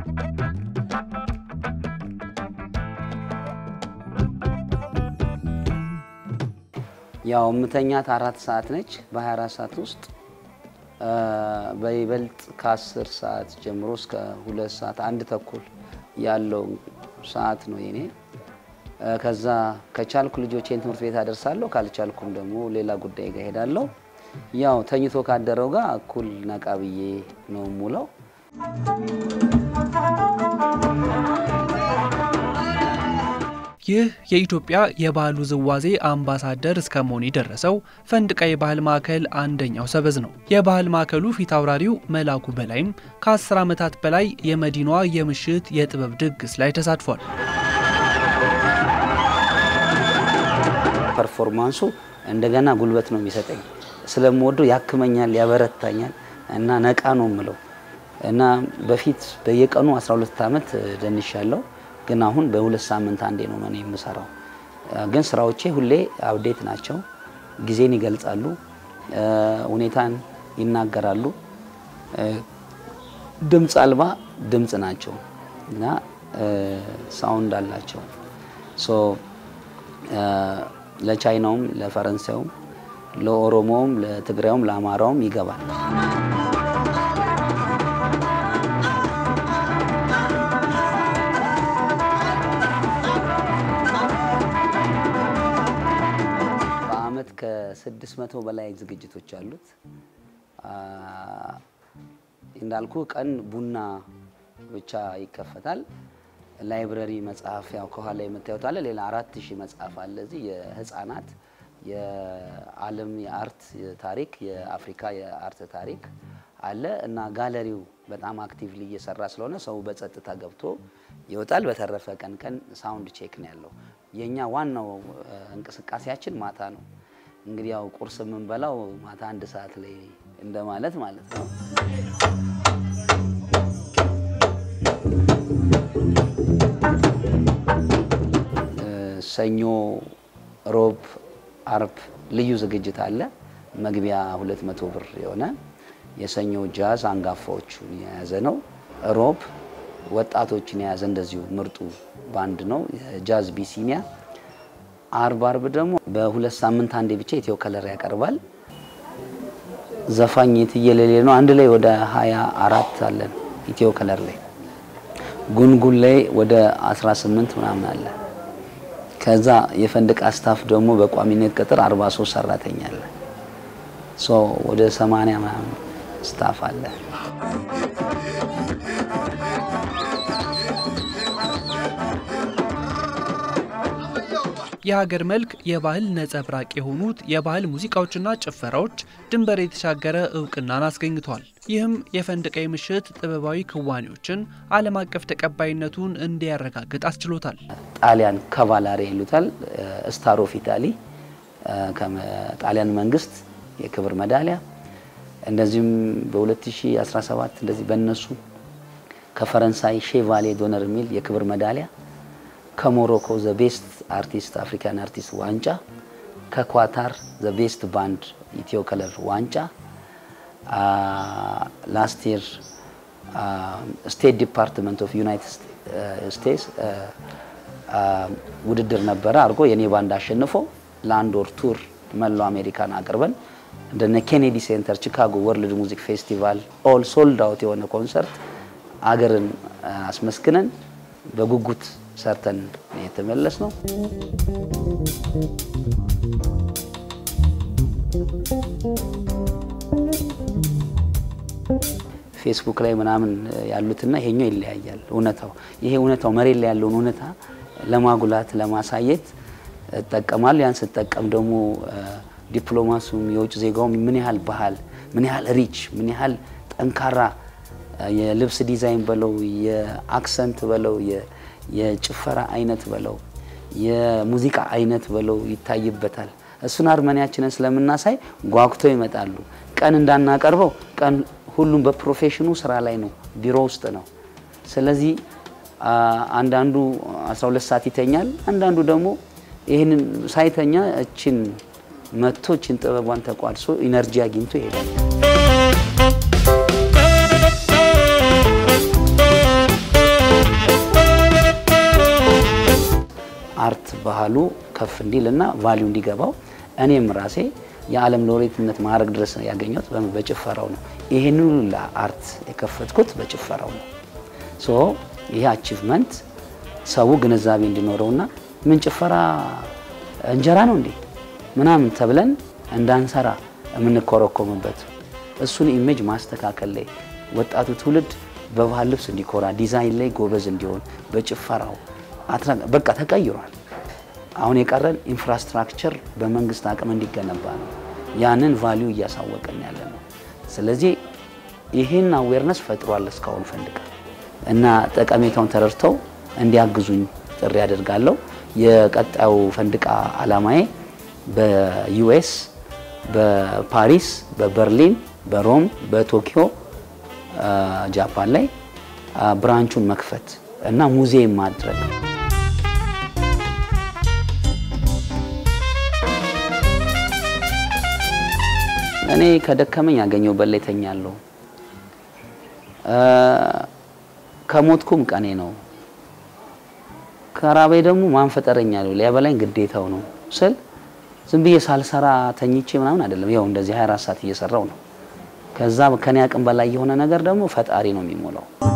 ያው የምተኛት አራት ሰዓት ነች። በ24 ሰዓት ውስጥ በይበልጥ ከ10 ሰዓት ጀምሮ እስከ ሁለት ሰዓት አንድ ተኩል ያለው ሰዓት ነው የኔ። ከዛ ከቻልኩ ልጆቼን ትምህርት ቤት አደርሳለሁ፣ ካልቻልኩም ደግሞ ሌላ ጉዳይ ጋር ሄዳለሁ። ያው ተኝቶ ካደረው ጋር እኩል ነቃ ብዬ ነው ሙለው። ይህ የኢትዮጵያ የባህል ውዝዋዜ አምባሳደር እስከ መሆን የደረሰው ፈንድቃ የባህል ማዕከል አንደኛው ሰበዝ ነው። የባህል ማዕከሉ ፊት አውራሪው መላኩ በላይም ከ10 ዓመታት በላይ የመዲናዋ የምሽት የጥበብ ድግስ ላይ ተሳትፏል። ፐርፎርማንሱ እንደገና ጉልበት ነው የሚሰጠኝ። ስለምወደው ያክመኛል፣ ያበረታኛል እና ነቃ ነው የምለው እና በፊት በየቀኑ 12 ዓመት ደንሻለሁ ግን አሁን በሁለት ሳምንት አንዴ ነው እኔ የምሰራው። ግን ስራዎቼ ሁሌ አብዴት ናቸው። ጊዜን ይገልጻሉ፣ ሁኔታን ይናገራሉ። ድምፅ አልባ ድምፅ ናቸው እና ሳውንድ አላቸው። ሶ ለቻይናውም፣ ለፈረንሳዩም፣ ለኦሮሞውም፣ ለትግራዩም፣ ለአማራውም ይገባል። በአመት ከስድስት መቶ በላይ ዝግጅቶች አሉት። እንዳልኩ ቀን ቡና ብቻ ይከፈታል። ላይብረሪ መጽሐፍ ያው ከኋላ የምታዩት አለ። ሌላ አራት ሺህ መጽሐፍ አለ እዚህ የህፃናት የዓለም የአርት ታሪክ የአፍሪካ የአርት ታሪክ አለ እና ጋለሪው በጣም አክቲቭሊ እየሰራ ስለሆነ ሰው በጸጥታ ገብቶ ይወጣል። በተረፈ ቀን ቀን ሳውንድ ቼክ ነው ያለው። የኛ ዋናው እንቅስቃሴያችን ማታ ነው። እንግዲህ ያው ቁርስ የምንበላው ማታ አንድ ሰዓት ላይ እንደማለት ማለት ነው። ሰኞ፣ ሮብ፣ አርብ ልዩ ዝግጅት አለ። መግቢያ 200 ብር የሆነ የሰኞ ጃዝ አንጋፋዎቹን የያዘ ነው። ሮብ ወጣቶችን የያዘ እንደዚሁ ምርጡ ባንድ ነው የጃዝ ቢሲኒያ። አርብ አርብ ደግሞ በሁለት ሳምንት አንዴ ብቻ ኢትዮ ከለር ያቀርባል። ዘፋኝ የትየለሌ ነው። አንድ ላይ ወደ ሀያ አራት አለን ኢትዮ ከለር ላይ። ጉንጉን ላይ ወደ 18 ምናምን አለ። ከዛ የፈንድቃ ስታፍ ደግሞ በቋሚነት ቅጥር 43 ሰራተኛ አለ። ሶ ወደ 80 ምናምን ስታፍ አለ። የሀገር መልክ የባህል ነጸብራቅ የሆኑት የባህል ሙዚቃዎችና ጭፈራዎች ድንበር የተሻገረ እውቅናን አስገኝቷል። ይህም የፈንድቃ ምሽት ጥበባዊ ክዋኔዎችን ዓለም አቀፍ ተቀባይነቱን እንዲያረጋግጥ አስችሎታል። ጣሊያን ካቫላሪ ይሉታል። ስታር ኦፍ ኢታሊ ከጣሊያን መንግስት የክብር መዳሊያ እንደዚሁም በ2017 እንደዚህ በእነሱ ከፈረንሳይ ሼቫሌ ዶነር የሚል የክብር መዳሊያ ከሞሮኮ ዘ ቤስት አርቲስት አፍሪካን አርቲስት ዋንጫ፣ ከኳታር ዘ ቤስት ባንድ ኢትዮ ከለር ዋንጫ፣ ላስት ይር ስቴት ዲፓርትመንት ኦፍ ዩናይትድ ስቴትስ ውድድር ነበረ አድርጎ የኔ ባንድ አሸንፎ ለአንድ ወር ቱር መላው አሜሪካን አቅርበን እንደነ ኬኔዲ ሴንተር፣ ቺካጎ ወርልድ ሙዚክ ፌስቲቫል ኦል ሶልድ አውት የሆነ ኮንሰርት አገርን አስመስግነን በጉጉት ሰርተን የተመለስ ነው። ፌስቡክ ላይ ምናምን ያሉትና ይሄኛው ይለያያል። እውነታው ይሄ እውነታው መሬት ላይ ያለውን እውነታ ለማጉላት ለማሳየት እጠቀማለሁ። ያን ስጠቀም ደግሞ ዲፕሎማሱም የውጭ ዜጋውም ምን ያህል ባህል ምን ያህል ሪች ምን ያህል ጠንካራ የልብስ ዲዛይን በለው የአክሰንት በለው የጭፈራ አይነት በለው የሙዚቃ አይነት በለው ይታይበታል። እሱን አርመኒያችንን ስለምናሳይ ጓጉተው ይመጣሉ። ቀን እንዳናቀርበው ቀን ሁሉም በፕሮፌሽኑ ስራ ላይ ነው፣ ቢሮ ውስጥ ነው። ስለዚህ አንዳንዱ 12 ሰዓት ይተኛል፣ አንዳንዱ ደግሞ ይህንን ሳይተኛ እችን መጥቶ እችን ጥበቧን ተቋድሶ ኢነርጂ አግኝቶ ይሄዳል። ባህሉ ከፍ እንዲል እና ቫሊዩ እንዲገባው እኔም ራሴ የዓለም ሎሬትነት ማዕረግ ድረስ ያገኘሁት በጭፈራው ነው። ይህን ሁሉ አርት የከፈትኩት በጭፈራው ነው። ሶ ይሄ አቺቭመንት ሰው ግንዛቤ እንዲኖረውና ምን ጭፈራ እንጀራ ነው እንዴ ምናምን ተብለን እንዳንሰራ የምንኮረኮምበት እሱን ኢሜጅ ማስተካከል ላይ ወጣቱ ትውልድ በባህል ልብስ እንዲኮራ፣ ዲዛይን ላይ ጎበዝ እንዲሆን፣ በጭፈራው በቃ ተቀይሯል። አሁን የቀረን ኢንፍራስትራክቸር በመንግስት አቅም እንዲገነባ ነው። ያንን ቫሊዩ እያሳወቀን ያለ ነው። ስለዚህ ይህን አዌርነስ ፈጥሯል እስካሁን ፈንድቃ እና ጠቀሜታውን ተረድተው እንዲያግዙኝ ጥሪ አደርጋለሁ። የቀጣዩ ፈንድቃ አላማዬ በዩኤስ፣ በፓሪስ፣ በበርሊን፣ በሮም፣ በቶኪዮ፣ ጃፓን ላይ ብራንቹን መክፈት እና ሙዚየም ማድረግ እኔ ከደከመኝ ያገኘሁበት ላይ እተኛለሁ። ከሞትኩም ቀኔ ነው። ከራበኝ ደግሞ ማን ፈጠረኝ አለው ሊያበላኝ ግዴታው ነው ስል ዝም ብዬ ሳልሰራ ተኝቼ ምናምን አይደለም። ያው እንደዚህ 24 ሰዓት እየሰራው ነው። ከዛ ከኔ አቅም በላይ የሆነ ነገር ደግሞ ፈጣሪ ነው የሚሞላው።